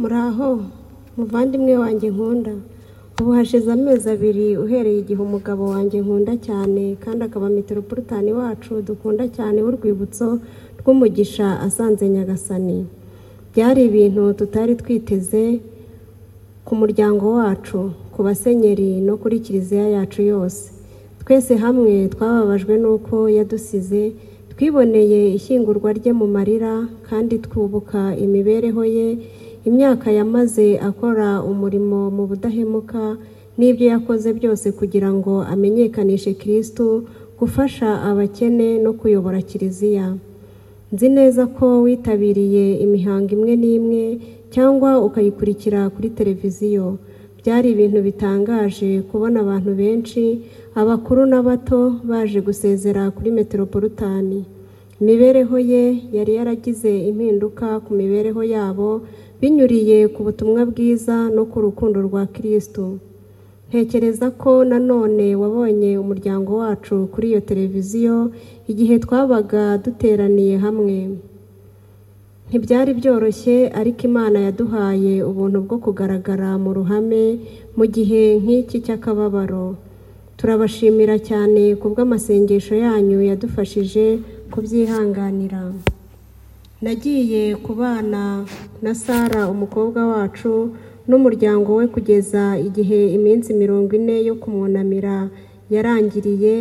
muraho muvandimwe wanjye nkunda ubu hashize amezi abiri uhereye igihe umugabo wanjye nkunda cyane kandi akaba meteropolitani wacu dukunda cyane w'urwibutso rw'umugisha asanze nyagasani byari ibintu tutari twiteze ku muryango wacu ku basenyeri no kuri kiliziya yacu yose twese hamwe twababajwe n'uko yadusize twiboneye ishyingurwa rye mu marira kandi twubuka imibereho ye imyaka yamaze akora umurimo mu budahemuka n'ibyo yakoze byose kugira ngo amenyekanishe kirisitu gufasha abakene no kuyobora kiliziya nzi neza ko witabiriye imihango imwe n'imwe cyangwa ukayikurikira kuri televiziyo byari ibintu bitangaje kubona abantu benshi abakuru n'abato baje gusezera kuri meteropolitani imibereho ye yari yaragize impinduka ku mibereho yabo binyuriye ku butumwa bwiza no ku rukundo rwa kirisitu ntekereza ko nanone wabonye umuryango wacu kuri iyo televiziyo igihe twabaga duteraniye hamwe ntibyari byoroshye ariko imana yaduhaye ubuntu bwo kugaragara mu ruhame mu gihe nk'iki cy'akababaro turabashimira cyane ku bw'amasengesho yanyu yadufashije kubyihanganira nagiye kubana na sara umukobwa wacu n'umuryango we kugeza igihe iminsi mirongo ine yo kumwunamira yarangiriye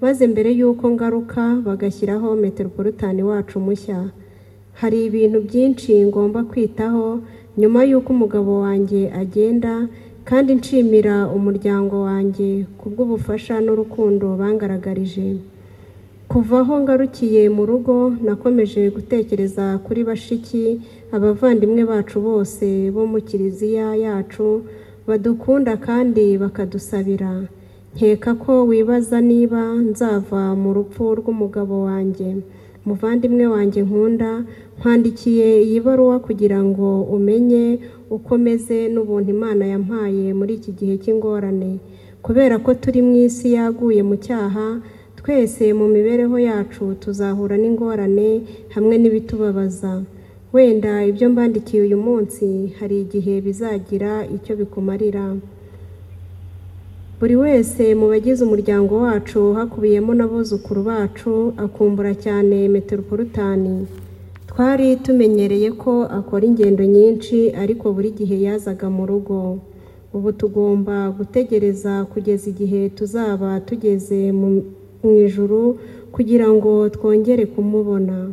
maze mbere y'uko ngaruka bagashyiraho meteropolitani wacu mushya hari ibintu byinshi ngomba kwitaho nyuma y'uko umugabo wanjye agenda kandi nshimira umuryango wanjye ku bw'ubufasha n'urukundo bangaragarije kuva aho ngarukiye mu rugo nakomeje gutekereza kuri bashiki abavandimwe bacu bose bo mu kiliziya yacu badukunda kandi bakadusabira nkeka ko wibaza niba nzava mu rupfu rw'umugabo wanjye muvandimwe wanjye nkunda nkwandikiye iyi baruwa kugira ngo umenye uko meze n'ubuntu imana yampaye muri iki gihe cy'ingorane kubera ko turi mu isi yaguye mu cyaha twese mu mibereho yacu tuzahura n'ingorane hamwe n'ibitubabaza wenda ibyo mbandikiye uyu munsi hari igihe bizagira icyo bikumarira buri wese mu bagize umuryango wacu hakubiyemo n'abuzukuru bacu akumbura cyane meteropolitani twari tumenyereye ko akora ingendo nyinshi ariko buri gihe yazaga mu rugo ubu tugomba gutegereza kugeza igihe tuzaba tugeze mu ijuru kugira ngo twongere kumubona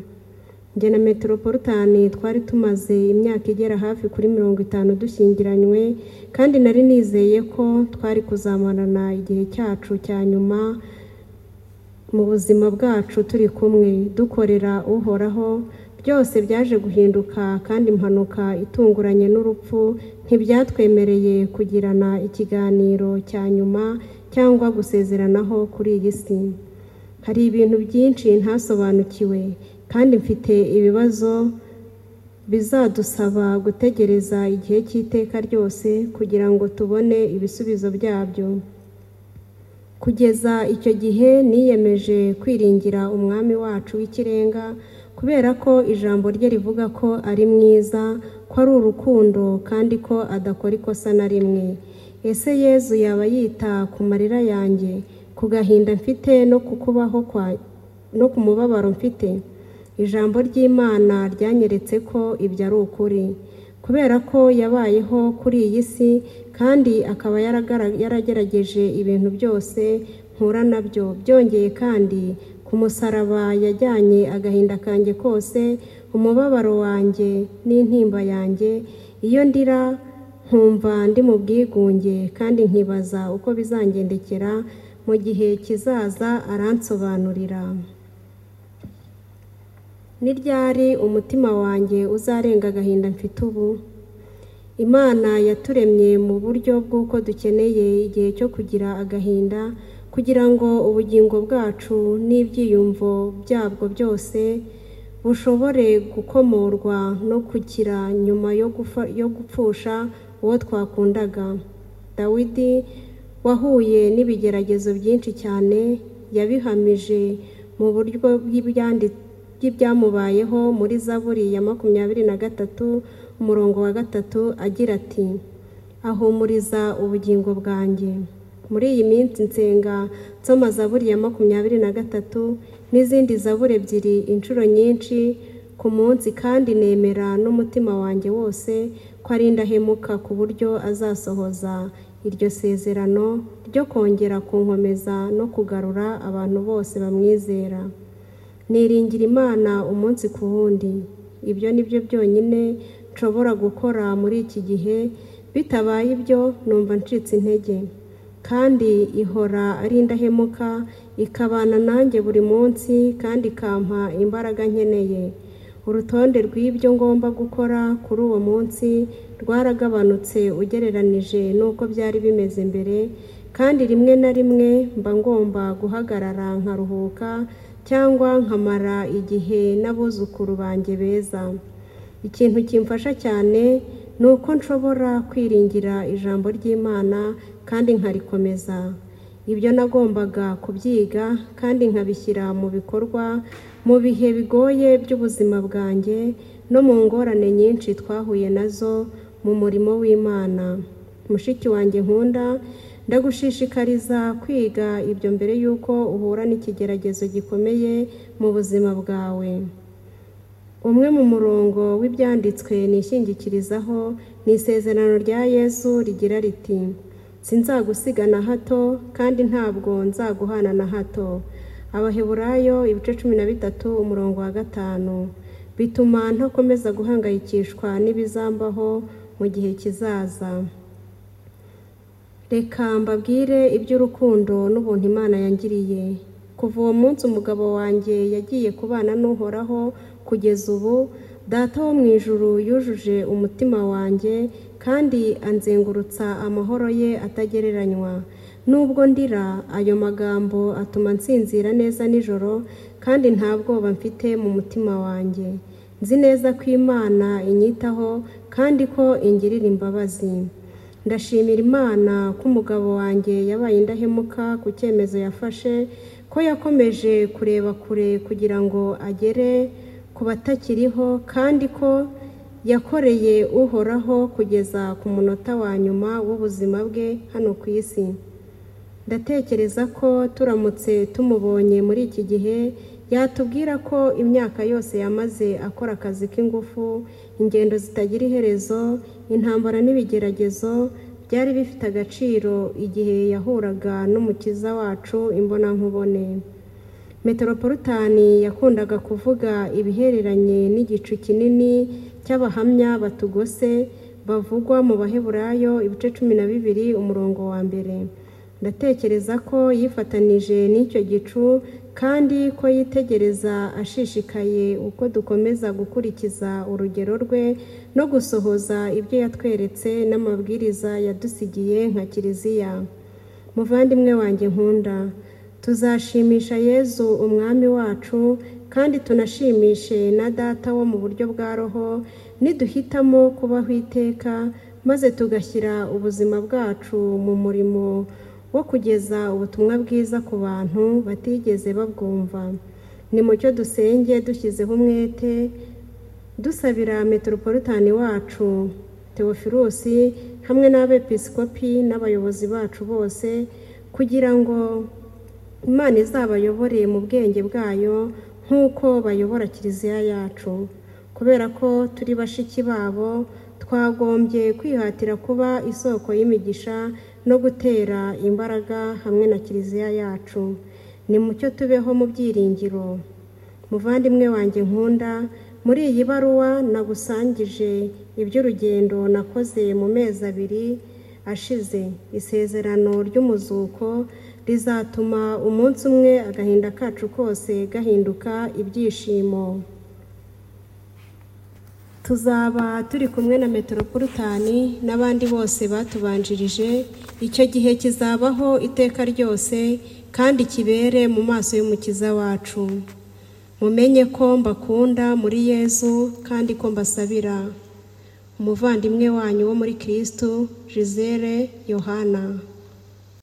njye na meteropolitani twari tumaze imyaka igera hafi kuri mirongo itanu dushyingiranywe kandi nari nizeye ko twari kuzamarana igihe cyacu cya nyuma mu buzima bwacu turi kumwe dukorera uhoraho byose byaje guhinduka kandi impanuka itunguranye n'urupfu ntibyatwemereye kugirana ikiganiro cya nyuma cyangwa gusezeranaho kuri iyi si hari ibintu byinshi ntasobanukiwe kandi mfite ibibazo bizadusaba gutegereza igihe cy'iteka ryose kugira ngo tubone ibisubizo byabyo kugeza icyo gihe niyemeje kwiringira umwami wacu w'ikirenga kubera ko ijambo rye rivuga ko ari mwiza ko ari urukundo kandi ko adakora ikosa na rimwe ese yezu yaba yita ku marira yanjye ku gahinda mfite no ku kubaho no ku mubabaro mfite ijambo ry'imana ryanyeretse ko ibyo ari ukuri kubera ko yabayeho kuri iyi si kandi akaba yaragerageje ibintu byose nkura nabyo byongeye kandi ku musaraba yajyanye agahinda kanjye kose umubabaro wanjye n'intimba yanjye iyo ndira nkumva ndi mu bwigunge kandi nkibaza uko bizangendekera mu gihe kizaza aransobanurira ni ryari umutima wanjye uzarenga agahinda mfite ubu imana yaturemye mu buryo bw'uko dukeneye igihe cyo kugira agahinda kugira ngo ubugingo bwacu n'ibyiyumvo byabwo byose bushobore gukomorwa no kugira nyuma yo gupfusha uwo twakundaga dawidi wahuye n'ibigeragezo byinshi cyane yabihamije mu buryo bw'ibyanditse by'ibyamubayeho muri zaburi ya makumyabiri na gatatu umurongo wa gatatu agira ati ahumuriza ubugingo bwanjye muri iyi minsi nsenga nsoma zaburi ya makumyabiri na gatatu n'izindi zaburi ebyiri inshuro nyinshi ku munsi kandi nemera n'umutima wanjye wose ko ari indahemuka ku buryo azasohoza iryo sezerano ryo kongera kunkomeza no kugarura abantu bose bamwizera niringira imana umunsi ku wundi ibyo ni byo byonyine nshobora gukora muri iki gihe bitabaye ibyo numva ncitse intege kandi ihora ari indahemuka ikabana nanjye buri munsi kandi ikampa imbaraga nkeneye urutonde rw'ibyo ngomba gukora kuri uwo munsi rwaragabanutse ugereranije n'uko byari bimeze mbere kandi rimwe na rimwe mba ngomba guhagarara nkaruhuka cyangwa nkamara igihe n'abuzukuru banjye beza ikintu kimfasha cyane ni uko nshobora kwiringira ijambo ry'imana kandi nkarikomeza ibyo nagombaga kubyiga kandi nkabishyira mu bikorwa mu bihe bigoye by'ubuzima bwanjye no mu ngorane nyinshi twahuye nazo mu murimo w'imana mushiki wanjye nkunda ndagushishikariza kwiga ibyo mbere y'uko uhura n'ikigeragezo gikomeye mu buzima bwawe umwe mu murongo w'ibyanditswe nishingikirizaho ni isezerano rya yesu rigira riti sinzagusiga na hato kandi ntabwo nzaguhana na hato abaheburayo ibice cumi na bitatu umurongo wa gatanu bituma ntakomeza guhangayikishwa n'ibizambaho mu gihe kizaza reka mbabwire iby'urukundo n'ubuntu imana yangiriye kuva uwo munsi umugabo wanjye yagiye kubana n'uhoraho kugeza ubu data wo mu ijuru yujuje umutima wanjye kandi anzengurutsa amahoro ye atagereranywa nubwo ndira ayo magambo atuma nsinzira neza nijoro kandi nta bwoba mfite mu mutima wanjye nzi neza ko imana inyitaho kandi ko ingirira imbabazi ndashimira imana ko umugabo wanjye yabaye indahemuka ku cyemezo yafashe ko yakomeje kureba kure kugira ngo agere ku batakiriho kandi ko yakoreye uhoraho kugeza ku munota wa nyuma w'ubuzima bwe hano ku isi ndatekereza ko turamutse tumubonye muri iki gihe yatubwira ko imyaka yose yamaze akora akazi k'ingufu ingendo zitagira iherezo intambara n'ibigeragezo byari bifite agaciro igihe yahuraga n'umukiza wacu imbonankubone meteropolitani yakundaga kuvuga ibihereranye n'igicu kinini cy'abahamya batugose bavugwa mu baheburayo ibice cumi na bibiri umurongo wa mbere ndatekereza ko yifatanije n'icyo gicu kandi ko yitegereza ashishikaye uko dukomeza gukurikiza urugero rwe no gusohoza ibyo yatweretse n'amabwiriza yadusigiye nka kiliziya muvandimwe wanjye nkunda tuzashimisha yezu umwami wacu kandi tunashimishe na data wo mu buryo bwa roho niduhitamo kubaho iteka maze tugashyira ubuzima bwacu mu murimo wo kugeza ubutumwa bwiza ku bantu batigeze babwumva ni mucyo dusenge dushyizeho umwete dusabira metropolitani wacu tewofirusi hamwe n'abepisikopi n'abayobozi bacu bose kugira ngo imana izabayobore mu bwenge bwayo nk'uko bayobora kiliziya yacu kubera ko turi bashiki babo twagombye kwihatira kuba isoko y'imigisha no gutera imbaraga hamwe na kiliziya yacu ni mucyo tubeho mu byiringiro muvandimwe wanjye nkunda muri iyi baruwa nagusangije iby'urugendo nakoze mu mezi abiri ashize isezerano ry'umuzuko rizatuma umunsi umwe agahinda kacu kose gahinduka ibyishimo tuzaba turi kumwe na metropolitani n'abandi bose batubanjirije icyo gihe kizabaho iteka ryose kandi kibere mu maso y'umukiza wacu mumenye ko mbakunda muri yezu kandi ko mbasabira umuvandimwe wanyu wo muri kirisitu jizere yohana